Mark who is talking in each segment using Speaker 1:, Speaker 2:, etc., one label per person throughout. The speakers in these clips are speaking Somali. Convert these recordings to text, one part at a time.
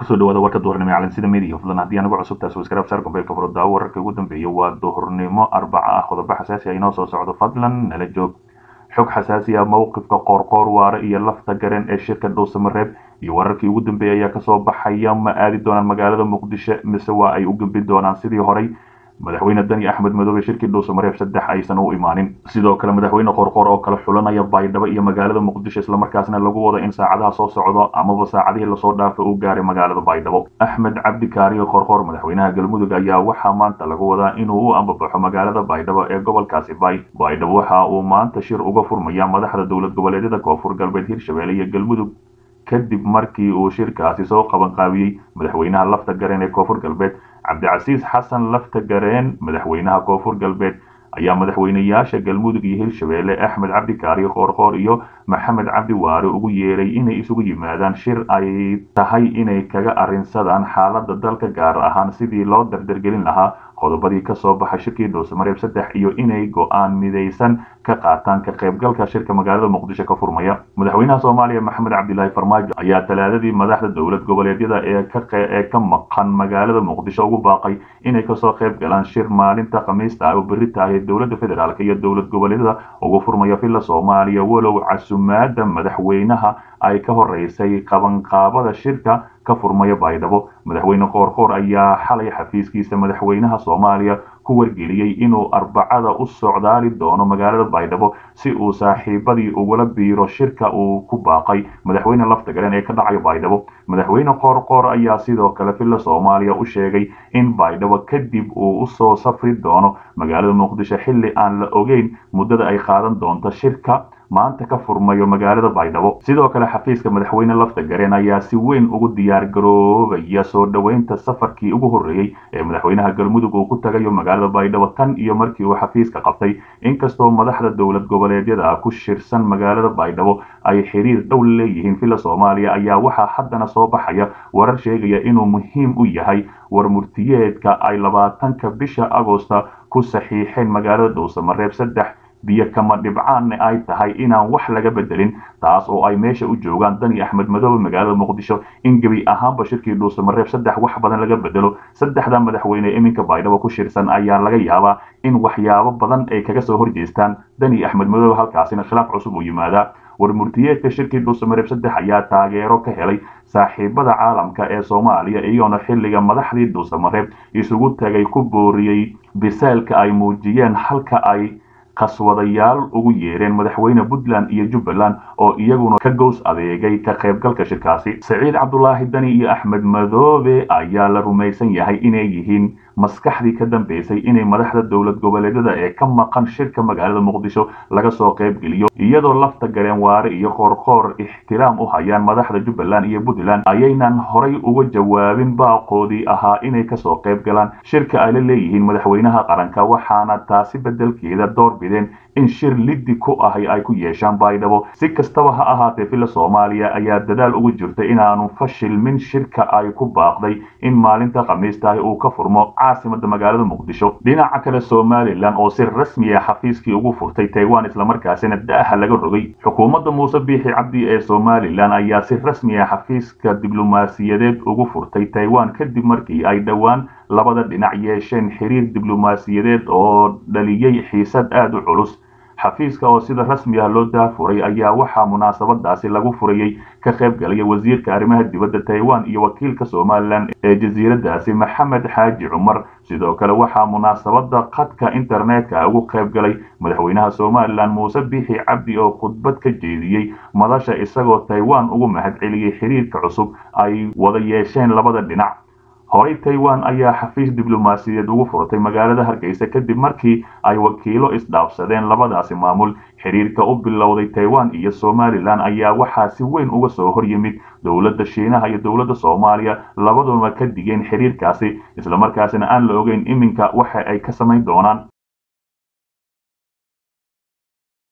Speaker 1: kusoo dhawaada warka duhurnimo ee calansida media fadlan haddii anagu cusub taas waskarab saar gombeelka furudaawo wararka ugu dambeeya waa duhurnimo arbaca ah qodobo xasaasi ah inoo soo socdo fadlan nala joog xog xasaasi ah mowqifka qoorqoor waare iyo lafta garen ee shirka dhuusamareeb iyo wararkii ugu dambeeyay ayaa kasoo baxaya ma aadi doonaan magaalada muqdisho mise waa ay u gembi doonaan sidii horey madaxweyne dani axmed madoobe shirkii dhuusamareeb saddex aysan u imaanin sidoo kale madaxweyne qorqoor oo kala xulanaya baydhabo iyo magaalada muqdisho islamarkaasna lagu wado in saacadaha soo socdo amaba saacadihii lasoo dhaafay uu gaaray magaalada baydhabo axmed cabdi kaariyo qorqoor madaxweynaha galmudug ayaa waxaa maanta lagu wadaa inuu u ambabaxo magaalada baydhabo ee gobolkaasi bay baydhabo waxa uu maanta shir uga furmaya madaxda dowlad goboleedyada koonfur galbeed hirshabelle iyo galmudug kadib markii uu shirkaasi soo qabanqaabiyey madaxweynaha lafta garen ee koonfur galbeed cabdicasiis xasan lafta gareen madaxweynaha koonfur galbeed ayaa madaxweyneyaasha galmudug iyo hirshabelle axmed cabdi kaariyo qoorqoor iyo maxamed cabdi waare ugu yeeray inay isugu yimaadaan shir ay tahay inay kaga arrinsadaan xaaladda dalka gaar ahaan sidii loo dardargelin lahaa qodobadii kasoo baxay shirkii dhuusamareeb saddex iyo inay go-aan midaysan ka qaataan ka qaybgalka shirka magaalada muqdisho ka furmaya madaxweynaha soomaaliya maxamed cabdilaahi farmaajo ayaa talaadadii madaxda dowlad goboleedyada ee ka maqan magaalada muqdisho ugu baaqay inay kasoo qayb galaan shir maalinta khamiista ah oo berri tahay dowladda federaalk iyo dowlad goboleedyada ugu furmaya villa soomaaliya walow casumaada madaxweynaha ay ka horeysay qabanqaabada shirka ka furmaya baydhabo madaxweyne qoorqoor ayaa xalay xafiiskiisa madaxweynaha soomaaliya ku wargeliyey inuu arbacada u socdaali doono magaalada baydhabo si uu saaxiibadii ugula biiro shirka uu ku baaqay madaxweyne lafta garen ee ka dhacayo baydhabo madaxweyne qoorqoor ayaa sidoo kale villa soomaaliya u sheegay in baydhabo kadib uu usoo safri doono magaalada muqdisho xilli aan la ogeyn muddada ay qaadan doonto shirka maanta ka furmayo magaalada baydhabo sidoo kale xafiiska madaxweyne lafta gareen ayaa si weyn ugu diyaar garoobaya soo dhoweynta safarkii ugu horreeyey ee madaxweynaha galmudug uu ku tagayo magaalada baydhabo tan iyo markii uu xafiiska qabtay inkastoo madaxda dowlad goboleedyada ku shirsan magaalada baydhabo ay xiriir dhow leeyihiin villa soomaaliya ayaa waxaa haddana soo baxaya warar sheegaya inuu muhiim u yahay war murtiyeedka ay labaatanka bisha agoosta ku saxiixeen magaalada dhuusamareeb saddex biyo kama dhibcaanna ay tahay inaan wax laga bedelin taas oo ay meesha u joogaan dani axmed madoobe magaalada muqdisho in gebi ahaanba shirkii dhuusamareeb saddex wax badan laga bedelo saddexda madaxweyne iminka baydhabo ku shirsan ayaa laga yaabaa in waxyaabo badan ay kaga soo horjeestaan dani axmed madoobe halkaasina khilaaf cusub uu yimaadaa war murtiyeedka shirkii dhuusamareeb saddex ayaa taageero ka helay saaxiibada caalamka ee soomaaliya iyagoona xilliga madaxdii dhuusamareeb isugu tagay ku booriyey biseelka ay muujiyeen halka ay qaswadayaal ugu yeereen madaxweyne puntland iyo jubbaland oo iyaguna ka gows adeegay ka qaybgalka shirkaasi saciid cabdulaahi dani iyo axmed madoobe ayaa la rumaysan yahay inay yihiin maskaxdii ka dambeysay inay madaxda dowlad goboleedyada ee ka maqan shirka magaalada muqdisho laga soo qaybgeliyo iyadoo lafta gareen waare iyo qoorqoor ixtiraam u hayaan madaxda jubbaland iyo puntland ayaynan horay uga jawaabin baaqoodii ahaa inay kasoo qayb galaan shirka ay la leeyihiin madaxweynaha qaranka waxaana taasi bedelkeeda door bideen in shir liddi ku ahay ay ku yeeshaan baydhabo si kastaba ha ahaatee villa soomaaliya ayaa dadaal ugu jirtay inaanu fashilmin shirka ay ku baaqday in maalinta khamiistahi uu ka furmo caasimada magaalada muqdisho dhinaca kale somalilan oo si rasmi ah xafiiskii ugu furtay taiwan islamarkaasina daaha laga rogay xukuumadda muuse biixi cabdi ee somalilan ayaa si rasmi ah xafiiska diblomaasiyadeed ugu furtay taiwan kadib markii ay dhowaan labada dhinac yeesheen xiriir diblomaasiyadeed oo dhaliyey xiisad aada u culus xafiiska oo sida rasmi ah loo daafuray ayaa waxaa munaasabadaasi lagu furayey ka qayb galaya wasiirka arrimaha dibadda taiwan iyo wakiilka somalilan ee jasiiradaasi maxamed xaaji cumar sidoo kale waxaa munaasabada khadka internetka ugu qayb galay madaxweynaha somalilan muuse biixi cabdi oo khudbad ka jeediyey madasha isagoo taiwan ugu mahadceliyey xiriirka cusub ay wada yeesheen labada dhinac horey taiwan ayaa xafiis diblomaasiyadeed ugu furtay magaalada hargeysa kadib markii ay wakiilo isdhaafsadeen labadaasi maamul xiriirka u bilowday taiwan iyo somalilan ayaa waxaa si weyn uga soo hor yimid dowladda shiinaha iyo dowladda soomaaliya labaduba ka digeen xiriirkaasi islamarkaasina aan la ogeyn iminka waxa ay ka samayn doonaan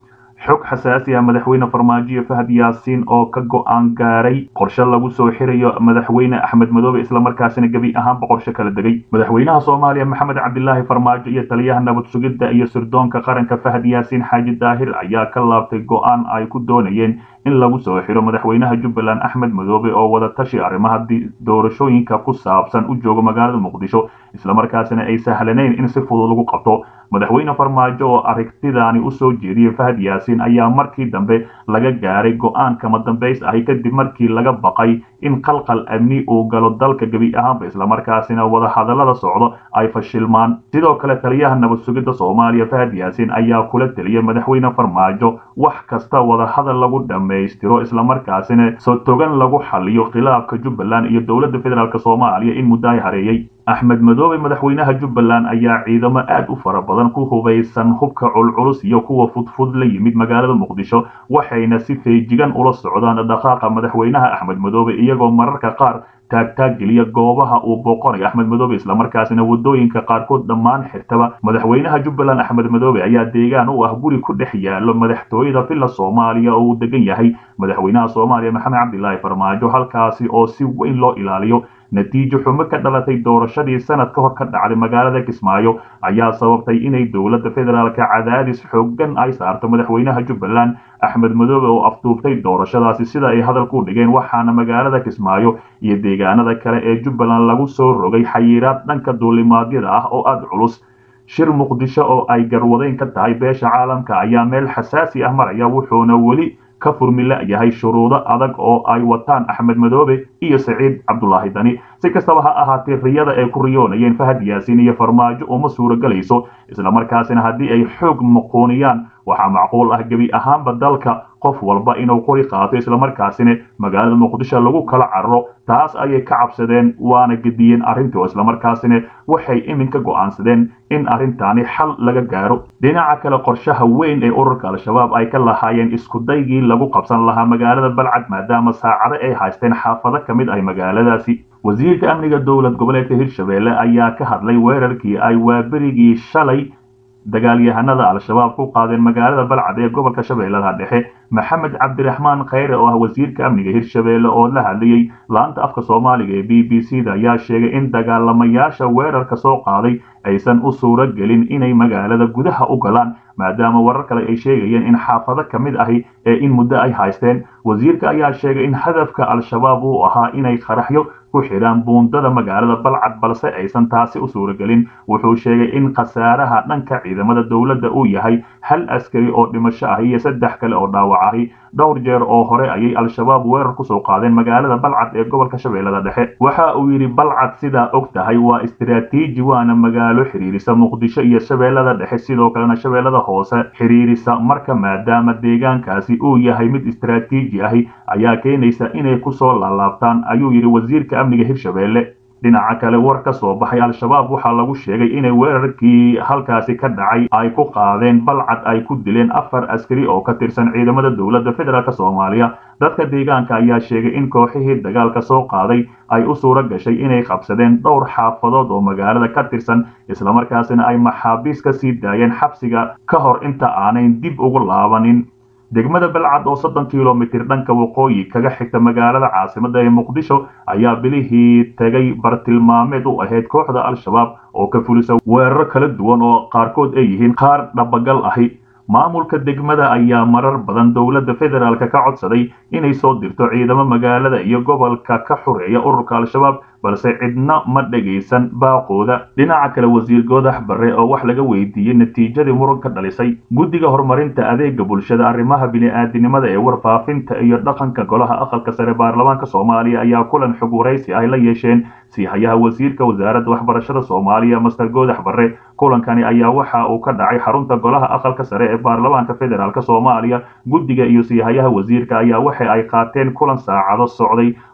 Speaker 1: xog xasaasi ah madaxweyne farmaajo fahad yaasiin oo ka go-aan gaaray qorshe lagu soo xirayo madaxweyne axmed madoobe islamarkaasina gebi ahaanba qorshe kala degay madaxweynaha soomaaliya maxamed cabdilaahi farmaajo iyo taliyaha nabad sugidda iyo sirdoonka qaranka fahad yaasiin xaaji daahir ayaa ka laabtay go-aan ay ku doonayeen in lagu soo xiro madaxweynaha jubbaland axmed madoobe oo wada tashi arrimaha doorashooyinka ku saabsan u jooga magaalada muqdisho islamarkaasina ay sahlanayn in si fudud lagu qabto madaxweyne farmaajo oo aragtidaani usoo jeediyey fahad yaasiin ayaa markii dambe laga gaaray go-aan kama dambays ahi kadib markii laga baqay in qalqal amni uu galo dalka gebi ahaanba islamarkaasina wadahadallada socdo ay fashilmaan sidoo kale taliyaha nabad sugidda soomaaliya fahad yaasiin ayaa kula teliyay madaxweyne farmaajo wax kasta wadahadal lagu dhammaystiro islamarkaasina soo togan lagu xaliyo khilaafka jubbaland iyo dowladda federaalk soomaaliya in muddo ay hareeyey axmed madoobe madaxweynaha jubbaland ayaa ciidamo aad u fara badan ku hubaysan hubka culculus iyo kuwa fudfud la yimid magaalada muqdisho waxayna si feejigan ula socdaan dhaqaaqa madaxweynaha axmed madoobe iyagoo mararka qaar taagtaag geliya goobaha uu booqanayo axmed madoobe islamarkaasina wadooyinka qaarkood dhammaan xirtaba madaxweynaha jubbaland axmed madoobe ayaa deegaan u ah guri ku dhex yaalo madaxtooyada villa soomaaliya oo uu degan yahay madaxweynaha soomaaliya maxamed cabdilaahi farmaajo halkaasi oo si weyn loo ilaaliyo natiijo xumo ka dhalatay doorashadii sanad ka hor ka dhacday magaalada kismaayo ayaa sababtay inay dowladda federaalka cadaadis xoogan ay saarto madaxweynaha jubbaland axmed madoobe oo afduuftay doorashadaasi sida ay hadalku dhigeen waxaana magaalada kismaayo iyo deegaanada kale ee jubbaland lagu soo rogay xayiiraad dhanka duulimaadyada ah oo aada culus shir muqdisho oo ay garwadeyn ka tahay beesha caalamka ayaa meel xasaasi ah maraya wuxuuna weli ka furmila yahay shuruudo adag oo ay wataan axmed madoobe iyo saciid cabdulaahi dani si kastaba ha ahaatee riyada ay ku riyoonayeen fahad yaasiin iyo farmaajo uma suuragelayso islamarkaasina haddii ay xoog muquuniyaan waxaa macquul ah gebi ahaanba dalka qof walba inuu qori qaato islamarkaasina magaalada muqdisho lagu kala carro taas ayay ka cabsadeen waana gediyeen arrintii oo islamarkaasina waxay iminka go'aansadeen in arrintaani xal laga gaaro dhinaca kale qorshaha weyn ee ururka al-shabaab ay ka lahaayeen iskudaygii lagu qabsan lahaa magaalada balcad maadaama saacado ay haysteen xaafado ka mid ah magaaladaasi wasiirka amniga dowlad goboleedka hirshabelle ayaa ka hadlay weerarkii ay waaberigii shalay dagaalyahanada al-shabaab ku qaadeen magaalada balcad ee gobolka shabeellaha dhexe maxamed cabdiraxmaan kheyre oo ah wasiirka amniga hirshabelle oo la hadlayey laanta afka soomaaliga ee b b c da ayaa sheegay in dagaalamayaasha weerarka soo qaaday aysan u suuro gelin inay magaalada gudaha u galaan maadaama warar kale ay sheegayeen in xaafado ka mid ahi ee in muddo ay haysteen wasiirka ayaa sheegay in hadafka al-shabaab uu ahaa inay qaraxyo ku xidhaan buundada magaalada balcad balse aysan taasi u suuragelin wuxuu sheegay in khasaaraha dhanka ciidamada dowladda uu yahay hal askari oo dhimasho ah iyo saddex kale oo dhaawac ahi dhowr jeer oo hore ayay al-shabaab weerar kusoo qaadeen magaalada balcad ee gobolka shabeellada dhexe waxa uu yidhi balcad sidaa og tahay waa istiraatiiji waana magaalo xiriirisa muqdisho iyo shabeellada dhexe sidoo kalena shabeellada hoose xiriirisa marka maadaama deegaankaasi uu yahay mid istiraatiiji ahi ayaa keenaysa inay kusoo laalaabtaan ayuu yidhi wasiirka amniga hirshabelle dhinaca kale war ka soo baxay al-shabaab waxaa lagu sheegay inay weerarkii halkaasi ka dhacay ay ku qaadeen balcad ay ku dileen afar askari oo ka tirsan ciidamada dowladda federaalk soomaaliya dadka deegaanka ayaa sheegay in kooxihii dagaalka soo qaaday ay u suuro gashay inay qabsadeen dhowr xaafadood oo magaalada ka tirsan islamarkaasina ay maxaabiis ka sii daayeen xabsiga ka hor inta aanay dib ugu laabanin degmada balcad oo soddon kilomitir dhanka waqooyi kaga xigta magaalada caasimada ee muqdisho ayaa bilihii tegay bartilmaameed u ahayd kooxda al-shabaab oo ka fulisa weeraro kala duwan oo qaarkood ay yihiin qaar dhabagal ahi maamulka degmada ayaa marar badan dowladda federaalk ka codsaday inay soo dirto ciidamo magaalada iyo gobolka ka xureeya ururka al-shabaab balse cidna ma dhagaysan baaqooda dhinaca kale wasiir goodax barre oo wax laga weydiiyey natiijadii muran ka dhalisay guddiga horumarinta adeega bulshada arrimaha bini-aadinimada ee warfaafinta iyo dhaqanka golaha aqalka sare baarlamaanka soomaaliya ayaa kulan xog waraysi ay la yeesheen siihayaha wasiirka wasaaradda waxbarashada soomaaliya master goodax barre kulankani ayaa waxa uu ka dhacay xarunta golaha aqalka sare ee baarlamaanka federaalk soomaaliya guddiga iyo siihayaha wasiirka ayaa waxa ay qaateen kulan saacado socday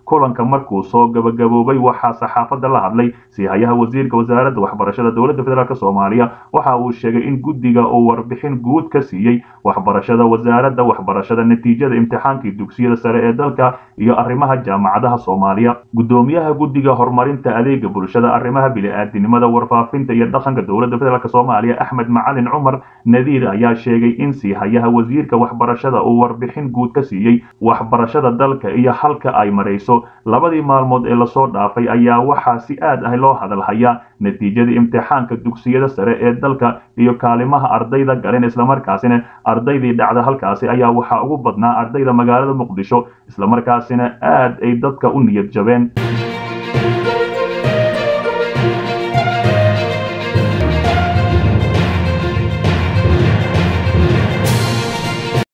Speaker 1: kulanka markuu soo gabagaboobay waxaa saxaafadda la hadlay siihayaha wasiirka wasaaradda waxbarashada dowladda federaalk soomaaliya waxa uu sheegay in guddiga uu warbixin guud ka siiyey waxbarashada wasaaradda waxbarashada natiijada imtixaankii dugsiyada sare ee dalka iyo arrimaha jaamacadaha soomaaliya guddoomiyaha guddiga horumarinta adeega bulshada arrimaha bili-aadinimada warfaafinta iyo dhaqanka dowladda federaalk soomaaliya axmed macalin cumar nadiir ayaa sheegay in siihayaha wasiirka waxbarashada uu warbixin guud ka siiyey waxbarashada dalka iyo halka ay marayso labadii maalmood ee lasoo dhaafay ayaa waxaa si aad ah loo hadalhayaa natiijada imtixaanka dugsiyada sare ee dalka iyo kaalimaha ardayda galeen islamarkaasina ardaydii dhacda halkaasi ayaa waxaa ugu badnaa ardayda magaalada muqdisho islamarkaasina aad ay dadka u niyad jabeen